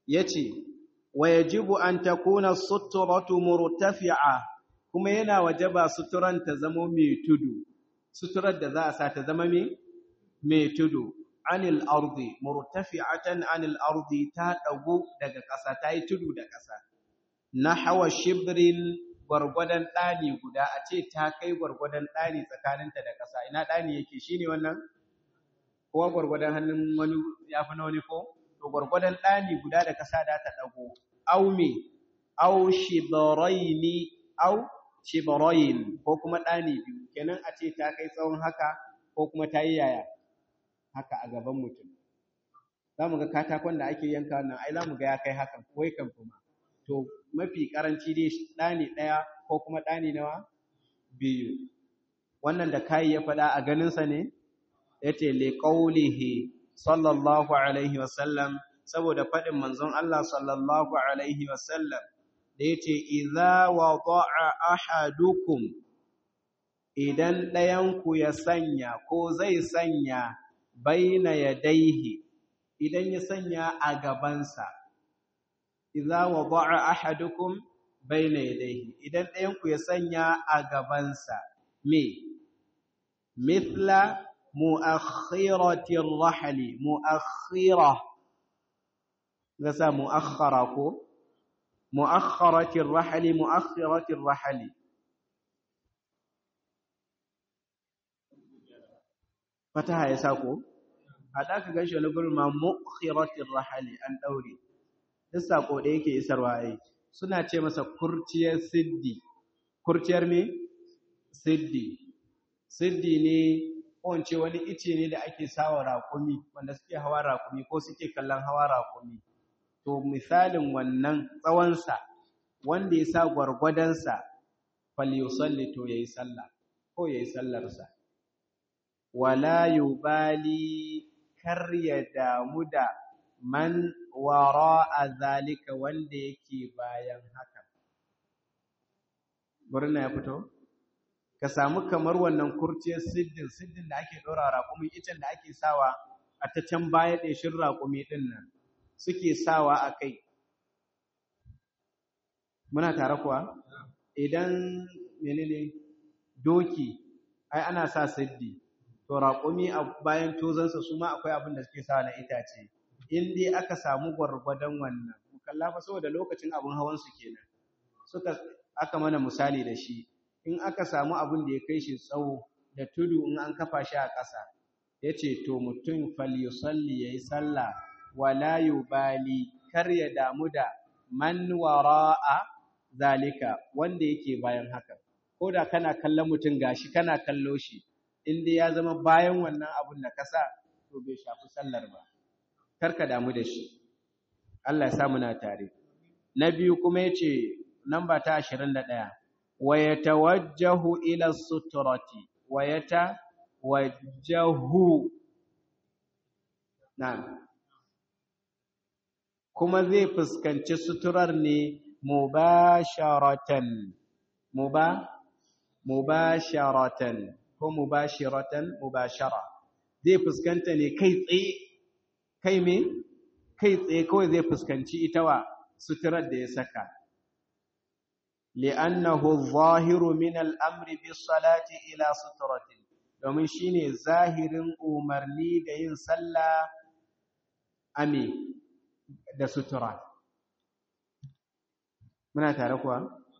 yace wa yajibu an takuna suturatu murtafi'a kuma yana wajaba suturan ta zama mai tudu suturar da za a sa ta zama mai mai tudu anil ardi murtafi'atan anil ardi ta dago daga ƙasa ta yi tudu da ƙasa nahwa shibrin gwargwadon ɗani guda a ce ta kai gwargwadon ɗani tsakaninta da ƙasa ina ɗani yake shine wannan kowa gwargwadon hannun wani ya fi na wani ko to gwargwadon ɗani guda da ƙasa da ta ɗago au me au shibaraini au shibarain ko kuma ɗani biyu kenan a ce ta kai tsawon haka ko kuma ta yi yaya haka a gaban mutum za mu ga katakon da ake yanka nan ai za mu ga ya kai hakan wai kan kuma to mafi karanci dai ɗani ɗaya ko kuma ɗani nawa biyu wannan da kai ya faɗa a ganinsa ne yace li qawlihi sallallahu alaihi wasallam saboda faɗin manzon Allah sallallahu alaihi wasallam da yace idza wada'a ahadukum idan ɗayanku ya sanya ko zai sanya baina yadaihi idan ya sanya a gabansa idza wada'a ahadukum baina yadayhi idan ɗayan ku ya sanya a gabansa me mithla muakhirati ar-rahli muakhira gasa muakhara ko muakhirati ar-rahli muakhirati ar-rahli fataha ya sako hada ka ganshi wani gurin ma muakhirati ar-rahli an daure duk sako da yake isarwa ai suna ce masa kurciyar siddi kurciyar me siddi siddi ne ko ce wani ice ne da ake sawa raƙumi wanda suke hawa raƙumi ko suke kallon hawa raƙumi to misalin wannan tsawonsa wanda ya sa gwargwadonsa falyusalli to yayi sallah ko yayi sallarsa wala yubali kar ya damu da man wara a zalika wanda yake bayan haka. Burna ya fito? Ka samu kamar wannan kurciyar siddin, siddin da ake ɗora raƙumi, icen da ake sawa a ta can baya ɗeshin raƙumi ɗin nan, suke sawa a kai. Muna tare kuwa? Idan menene doki, ai ana sa siddi, to raƙumi a bayan tozansa su ma akwai abin da suke sawa na itace. in dai aka samu gwargwadon wannan kalla fa saboda lokacin abun hawan su kenan suka aka mana misali da shi in aka samu abin da ya kai shi tsawo da tudu in an kafa shi a ƙasa yace to mutum falyusalli yayi sallah wala yubali kar ya damu da man wara'a zalika wanda yake bayan haka ko da kana kallon mutum gashi kana kallo shi in dai ya zama bayan wannan abun da kasa to bai shafi sallar ba karka damu da shi Allah ya sa muna tare na biyu kuma yace namba ta 21 wa yatawajjahu ila sutrati wa yatawajjahu na'am kuma zai fuskanci suturar ne mubasharatan muba mubasharatan ko mubashiratan mubashara zai fuskanta ne kai tsaye kai me kai tsaye kawai zai fuskanci ita wa suturar da ya saka li'annahu zahiru min al'amri bis salati ila suturatin domin shine zahirin umarni da yin sallah ame da sutura muna tare kuwa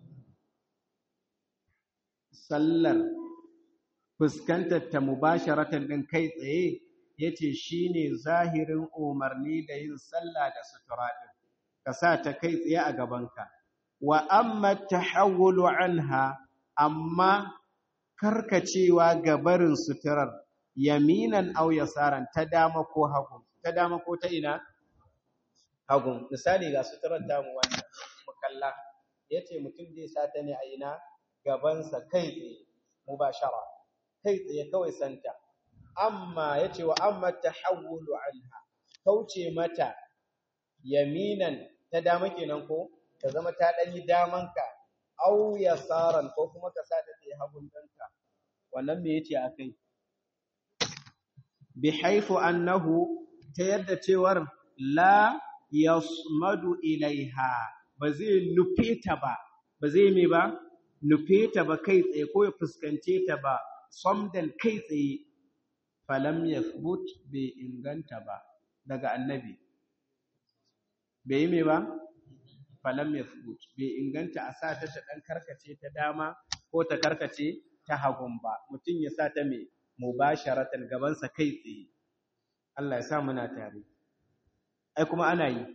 sallar fuskantar ta mubasharatan din kai tsaye yace shine zahirin umarni da yin sallah da sutura din ka sa ta kai tsaye a gabanka wa amma tahawulu anha amma karkacewa gabarin suturar yaminan aw yasaran ta dama ko hagu ta dama ko ta ina hagu misali ga suturar damu wannan mukalla yace mutum zai sa ta ne a ina gabansa kai tsaye mubashara kai tsaye kawai santa amma yace wa amma tahawulu anha kauce mata yaminan ta dama kenan ko ta zama ta dan yi damanka aw yasaran ko kuma ka sa ta ta hagun danka wannan me yace akai bi haifu annahu ta yadda cewar la yasmadu ilaiha ba zai nufe ta ba ba zai me ba nufe ta ba kai tsaye ko ya fuskance ta ba samdan kai tsaye falam yathbut bai inganta ba daga annabi bai yi me ba falam yathbut bai inganta a sa ta ta dan karkace ta dama ko ta karkace ta hagun ba mutum ya sa ta me mubasharatan gabansa kai tsaye Allah ya sa muna tare ai kuma ana yi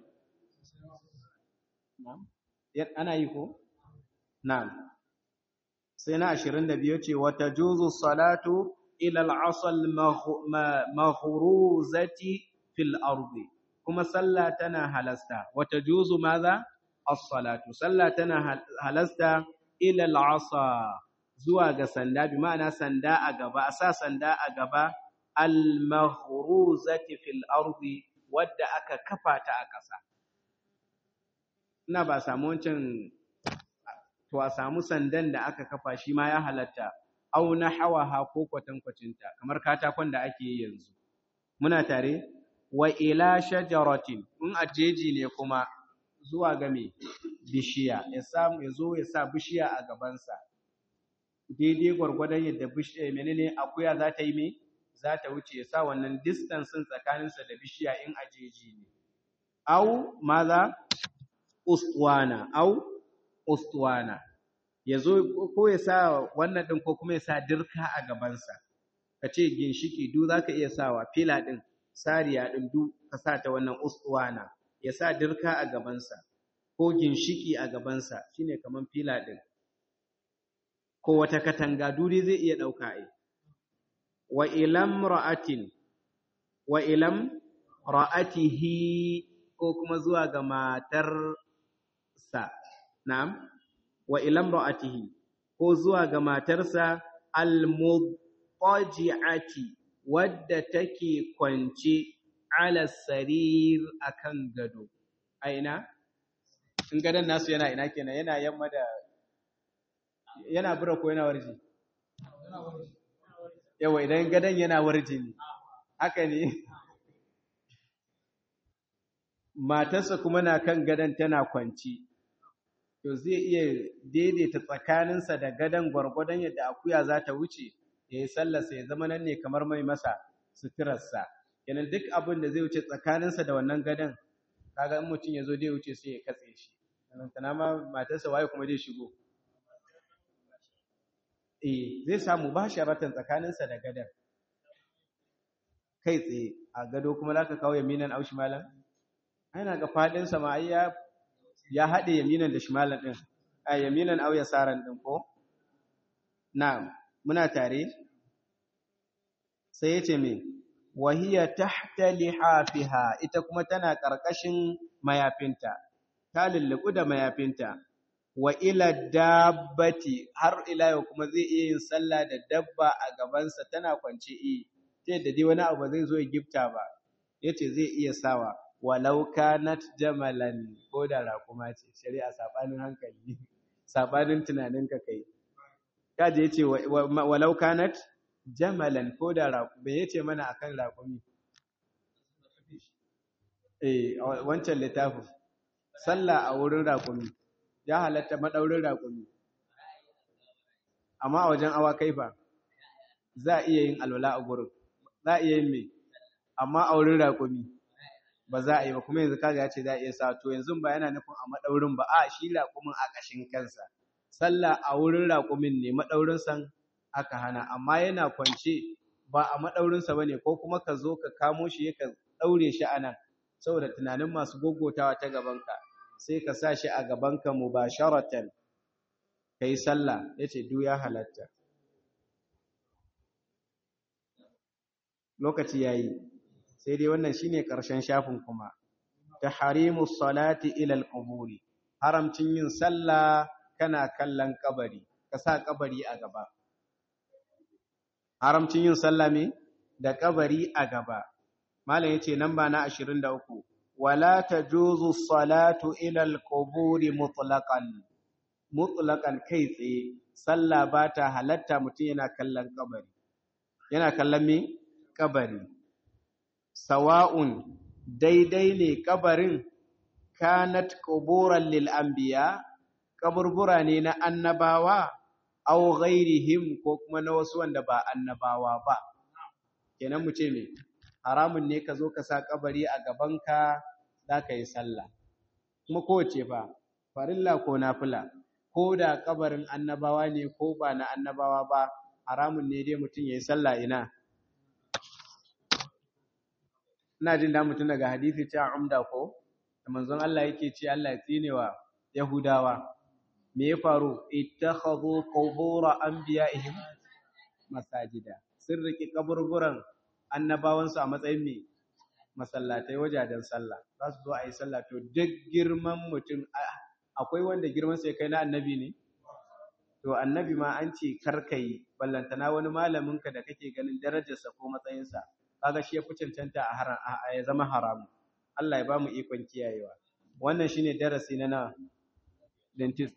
na'am ana yi ko na'am sai na 22 ce wata juzu salatu ila al-asal maghruzati fil ardi kuma sallah tana halasta wata juzu maza as-salatu sallah tana halasta ila al-asa zuwa ga sanda bi ma'ana sanda a gaba a sa sanda a gaba al-maghruzati fil ardi wadda aka kafa ta a ƙasa ina ba samu wancan to a samu sandan da aka kafa shi ma ya halatta au na hawaha ko kwatankwacinta kamar katakon da ake yi yanzu muna tare wa ila shajaratin in ajeji ne kuma zuwa ga me bishiya ya samu ya zo ya sa bishiya a gabansa daidai gwargwadon yadda bishiya menene akuya za ta yi me za ta wuce ya sa wannan distance tsakaninsa da bishiya in ajeji ne au maza ustuwana au ustuwana ya zo ko ya sa wannan ɗin ko kuma ya sa dirka a gabansa ka ce ginshiki du za ka iya sawa fila ɗin sariya ɗin du ka sa ta wannan ustuwana ya sa dirka a gabansa ko ginshiki a gabansa shine kaman fila ɗin ko wata katanga duri zai iya ɗauka ai wa ilam ra'atin wa ilam ra'atihi ko kuma zuwa ga matarsa na'am wa ilam ra'atihi ko zuwa ga matarsa al-mudtaji'ati wadda take kwance ala sarir akan gado a ina in gadon nasu yana ina kenan yana yamma da yana bura ko yana warji yawa idan gadon yana warji ne haka ne matarsa kuma na kan gadon tana kwanci to zai iya daidaita tsakaninsa da gadon gwargwadon yadda akuya za ta wuce ya yi sallarsa ya zama nan ne kamar mai masa suturarsa kenan duk abin da zai wuce tsakaninsa da wannan gadon kaga in mutum ya zo zai wuce sai ya katse shi tana ma matarsa waye kuma zai shigo eh zai samu ba sharatan tsakaninsa da gadon kai tsaye a gado kuma za ka kawo yaminan aushi malam ana ga faɗinsa ma ai ya ya haɗe yaminan da shimalan ɗin a yaminan au yasaran ɗin ko na'am muna tare sai yace me wahiya tahta lihafiha ita kuma tana ƙarƙashin mayafinta ta lulluɓu da mayafinta wa ila dabbati har ila yau kuma zai iya yin sallah da dabba a gabansa tana kwance eh ta yadda dai wani abu zai zo ya gifta ba yace zai iya sawa walau kanat jamalan ko da raƙuma ce shari'a sabanin hankali sabanin tunaninka kai kaje yace walau kanat jamalan ko da raƙuma yace mana akan raƙumi eh wancan littafin sallah a wurin raƙumi ya halatta madaurin raƙumi amma a wajen awakai fa za a iya yin alwala a gurin za a iya yin me amma a wurin raƙumi ba za a yi ba kuma yanzu kaga ya ce za a iya sa to yanzu ba yana nufin a madaurin ba a shi raƙumin a ƙashin kansa sallah a wurin raƙumin ne madaurin san aka hana amma yana kwance ba a madaurin sa bane ko kuma ka zo ka kamo shi ka daure shi anan saboda tunanin masu gogotawa ta gaban ka sai ka sa shi a gaban ka mubasharatan kai sallah yace du ya halatta lokaci yayi sai dai wannan shine ƙarshen shafin kuma tahrimus salati ila al-quburi haramcin yin sallah kana kallon kabari ka sa kabari a gaba haramcin yin sallah me da kabari a gaba malam yace namba na 23 wala tajuzu salatu ila al-quburi mutlaqan mutlaqan kai tsaye sallah bata halatta mutum yana kallon kabari yana kallon me kabari sawa'un daidai ne kabarin kanat quburan lil anbiya kaburbura ne na annabawa aw ghairihim ko kuma na wasu wanda ba annabawa ba kenan mu ce me haramun ne ka zo ka sa kabari a gabanka za ka yi sallah kuma kowace fa farilla ko nafila ko da kabarin annabawa ne ko ba na annabawa ba haramun ne dai mutum ya yi sallah ina ina jin da mutum daga hadisi cewa umda ko da manzon Allah yake ce Allah ya tsinewa Yahudawa me ya faru ittakhadhu qubur anbiya'ihim masajida sun riki kaburburan annabawansu a matsayin me masallatai wajajen sallah za su zo a yi sallah to duk girman mutum akwai wanda girman sai kai na annabi ne to annabi ma an ce karkai ballantana wani malamin ka da kake ganin darajarsa ko matsayinsa kaga shi ya fi cancanta a haram a ya zama haramu Allah ya ba mu ikon kiyayewa wannan shine darasi na na dentist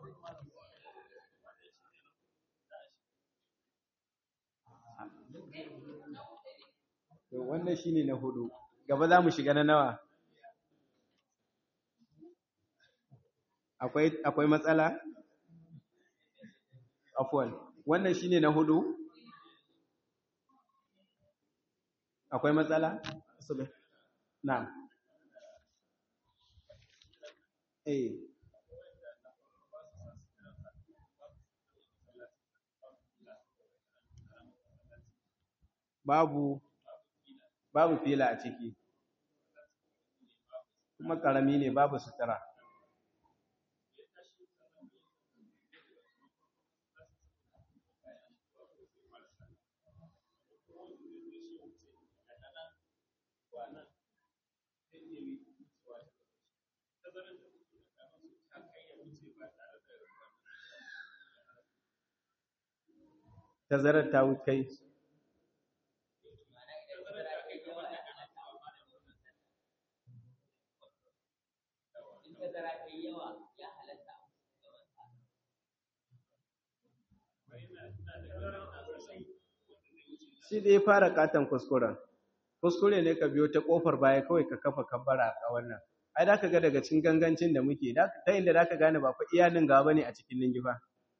to wannan shine na hudu gaba za mu shiga na nawa akwai akwai matsala afwan wannan shine na hudu akwai matsala subh na'am eh babu babu fila a ciki kuma karami ne babu sutura tazarar ta kai shi da ya fara katon kuskuren kuskure ne ka biyo ta kofar baya kawai ka kafa kabbara a wannan ai da ka ga daga cikin gangancin da muke ta inda da ka gane ba fa iyalin gaba ne a cikin lingifa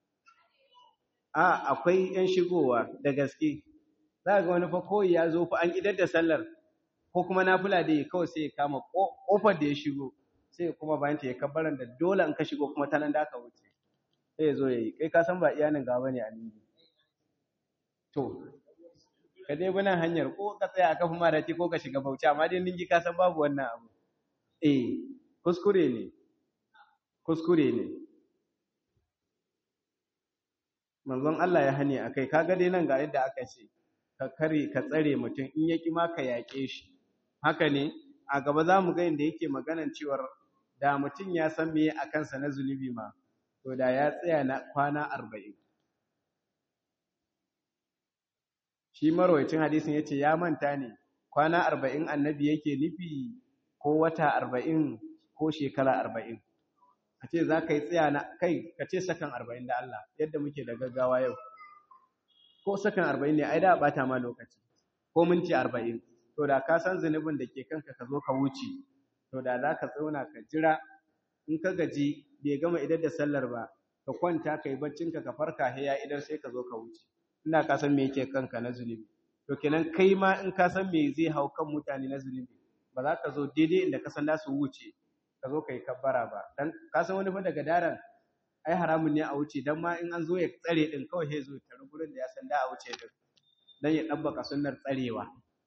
a akwai yan shigowa da gaske za ga wani fa koyi ya zo fa an idar da sallar ko kuma nafila da ya kawai sai ya kama kofar da ya shigo sai kuma bayan ta ya kabbaran da dole in ka shigo kuma ta nan da ka wuce sai ya zo ya yi kai ka san ba iyalin gaba ne a lingi to ka dai bi nan hanyar ko ka tsaya a kafin marati ko ka shiga bauchi amma dai ningi ka san babu wannan abu eh kuskure ne kuskure ne manzon Allah ya hane akai kaga dai nan ga yadda aka ce ka kare ka tsare mutum in yaki ma ka yaƙe shi haka ne a gaba za mu ga inda yake maganan cewar da mutum ya san me a kansa na zunubi ma to da ya tsaya na kwana arba'in shi marwayacin hadisin yace ya manta ne kwana arba'in annabi yake nufi ko wata arba'in ko shekara arba'in a ce za ka yi tsaya na kai ka ce sakan arba'in da Allah yadda muke da gaggawa yau ko sakan arba'in ne ai da bata ma lokaci ko minti arba'in to da ka san zunubin da ke kanka ka zo ka wuce to da za ka tsauna ka jira in ka gaji bai gama idar da sallar ba ka kwanta ka yi baccinka ka farka he ya idar sai ka zo ka wuce ina ka san me yake kanka na zunubi to kenan kai ma in ka san me zai hau kan mutane na zunubi ba za ka zo daidai inda ka san za su wuce ka zo ka yi kabbara ba dan ka san wani fa daga daren ai haramun ne a wuce dan ma in an zo ya tsare din kawai sai zo tare gurin da ya san da a wuce din dan ya dabbaka sunnar tsarewa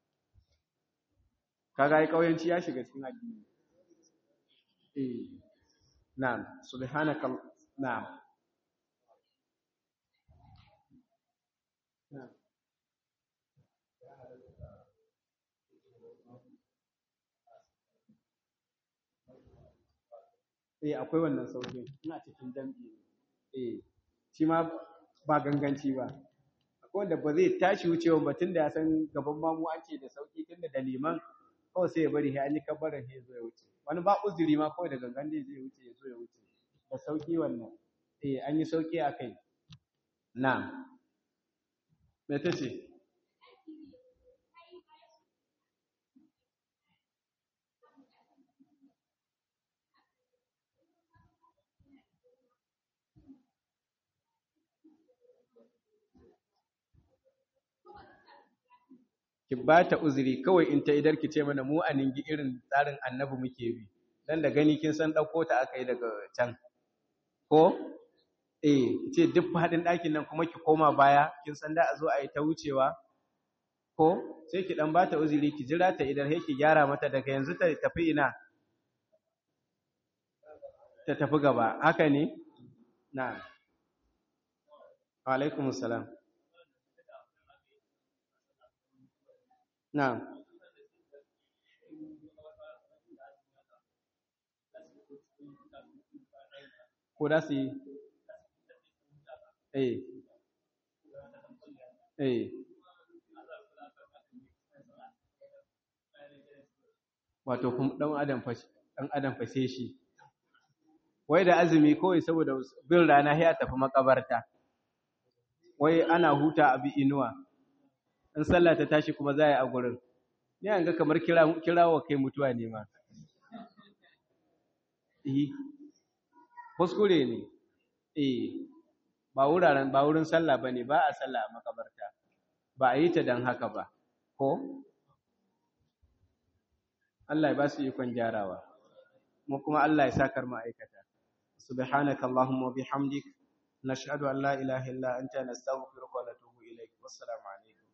kaga ai kauyanci ya shiga cikin addini eh na'am subhanaka na'am na'am eh akwai wannan saukin ina cikin dambi eh shi ma ba ganganci ba akwai wanda ba zai tashi wucewa ba tunda ya san gaban mamu an ce da sauki tunda da liman kawai sai ya bari sai an yi kabbarar sai ya zo ya wuce wani ba uzuri ma kawai da gangan dai zai wuce ya zo ya wuce da sauki wannan eh an yi sauki a kai na me ta ce ki ba ta uzuri kawai in ta idar ki ce mana mu a ningi irin tsarin annabi muke bi dan da gani kin san ɗauko ta aka yi daga can ko eh ce duk faɗin ɗakin nan kuma ki koma baya kin san da a zo a yi ta wucewa ko sai ki dan ba ta uzuri ki jira ta idan sai ki gyara mata daga yanzu ta tafi ina ta tafi gaba haka ne na'am wa alaikumus salam Na'am. Ko da su yi? Eh. Eh. Wato kuma ɗan adam fashe, ɗan adam fashe shi. Wai da azumi kawai saboda bin rana ya tafi makabarta. Wai ana huta abi inuwa. in sallah ta tashi kuma za a yi a gurin ni an ga kamar kirawa kai mutuwa ne ma eh kuskure ne eh ba wuraren ba wurin sallah bane ba a sallah a makabarta ba a yi ta dan haka ba ko Allah ya ba su ikon gyarawa mu kuma Allah ya sakar mu aikata subhanaka allahumma wa bihamdik nashhadu an la ilaha illa anta nastaghfiruka wa natubu ilaik wassalamu alaikum